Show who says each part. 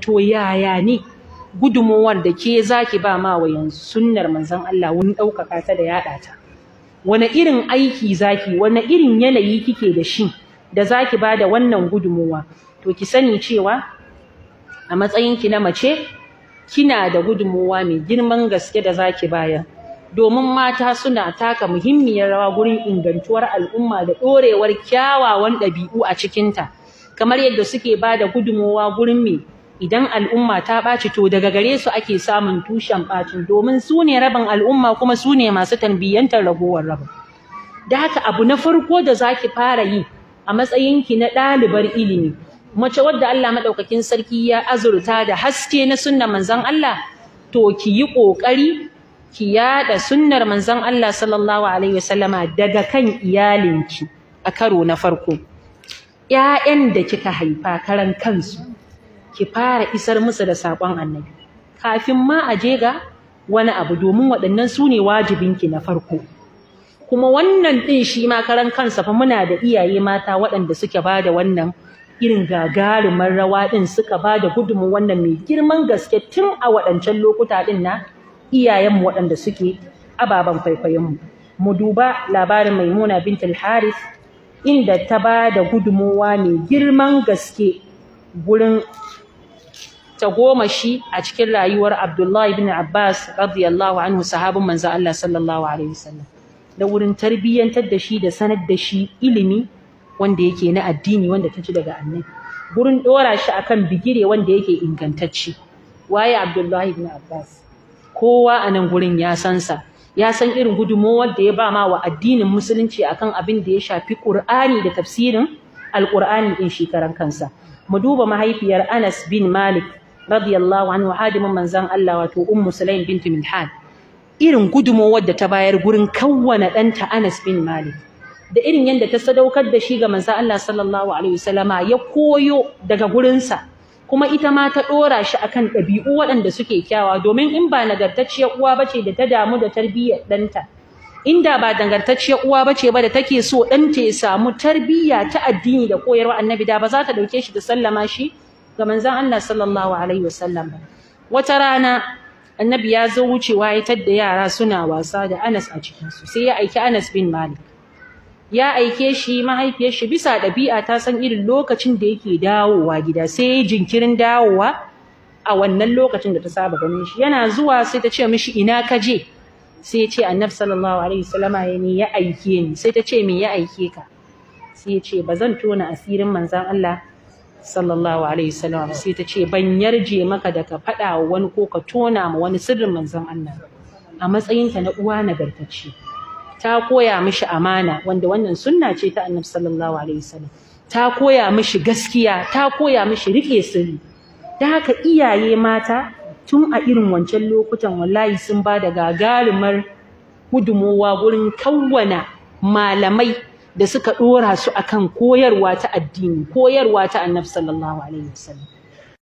Speaker 1: to yaya ne gudunmuwar da ke zaki ba ma wa yanzu sunnar manzon Allah wani ɗaukaka ta da yaɗa ta wani irin aiki zaki wani irin yanayi kike da shi da zaki ba da wannan gudunmuwa to ki sani cewa a matsayinki na mace kina da gudunmuwa mai girman gaske da zaki bayar domin mata suna taka muhimmiyar rawa gurin ingantuwar al'umma da ɗorewar kyawawan ɗabi'u a cikinta kamar yadda suke ba da gudunmuwa gurin me idan al'umma ta ɓaci to daga gare su ake samun tushen ɓacin domin su ne rabin al'umma kuma su ne masu tarbiyyantar ragowar rabin da haka abu na farko da zaki fara yi a matsayinki na ɗalibar ilimi mace wadda Allah maɗaukakin sarki ya azurta da haske na sunnar manzon Allah to ki yi ƙoƙari ki yaɗa sunnar manzon Allah sallallahu alaihi wasallama daga kan iyalinki a karo na farko ƴaƴan da kika haifa karan kansu ki fara isar musu da saƙon annabi kafin ma a je ga wani abu domin waɗannan su ne wajibinki na farko kuma wannan ɗin shi ma karan kansa fa muna da iyaye mata waɗanda suke ba da wannan irin gagarumar rawa ɗin suka ba da gudunmu wannan mai girman gaske tun a waɗancan lokuta ɗin na iyayenmu waɗanda suke ababen kwaikwayonmu mu duba labarin maimuna bintul harith inda ta ba da gudunmuwa mai girman gaske gurin tagomashi a cikin rayuwar abdullahi bin abbas radiyallahu anhu sahabin manzo Allah sallallahu alaihi wasallam da wurin tarbiyyantar da shi da sanar da shi ilimi wanda yake na addini wanda ta ci daga annabi gurin dora shi akan bigire wanda yake ingantacce waye Abdullahi ibn Abbas kowa a nan gurin ya san sa ya san irin gudunmowar da ya ba ma wa addinin musulunci akan abin da ya shafi Qur'ani da tafsirin Al-Qur'ani din shi karan kansa mu duba mahaifiyar Anas bin Malik radiyallahu anhu hadimin manzon Allah wato Ummu Sulaim bint Milhan irin gudunmowar da ta bayar gurin kawwana ɗanta Anas bin Malik da irin yadda ta sadaukar da shi ga manzo Allah sallallahu alaihi wasallama ya koyo daga gurinsa kuma ita ma ta dora shi akan ɗabi'u waɗanda suke kyawa domin in ba nagartacciyar uwa bace da ta damu da tarbiyyar ɗanta inda ba nagartacciyar uwa bace ba da take so ɗanta ya samu tarbiyya ta addini da koyarwa annabi da ba za ta ɗauke shi da sallama shi ga manzon Allah sallallahu alaihi wasallam ba wata rana annabi ya zo wucewa ya tadda yara suna wasa da Anas a cikinsu sai ya aiki Anas bin Malik ya aike shi mahaifiyar shi bisa ɗabi'a ta san irin lokacin da yake dawowa gida sai ya jinkirin dawowa a wannan lokacin da ta saba ganin shi yana zuwa sai ta ce mishi ina ka je sai ya ce annabi sallallahu alaihi wasallama ya ne ya aike ni sai ta ce me ya aike ka sai ya ce ba zan tona asirin manzon Allah sallallahu alaihi wasallam sai ta ce ban yarje maka da ka faɗa wa wani ko ka tona ma wani sirrin manzon Allah a matsayinka na uwa nagartacce ta koya mishi amana wanda wannan sunna ce ta annabi sallallahu alaihi wasallam ta koya mishi gaskiya ta koya mishi rike sirri da haka iyaye mata tun a irin wancan lokutan wallahi sun ba da gagarumar gudumowa gurin kawwana malamai da suka dora su akan koyarwa ta addini koyarwa ta annabi sallallahu alaihi wasallam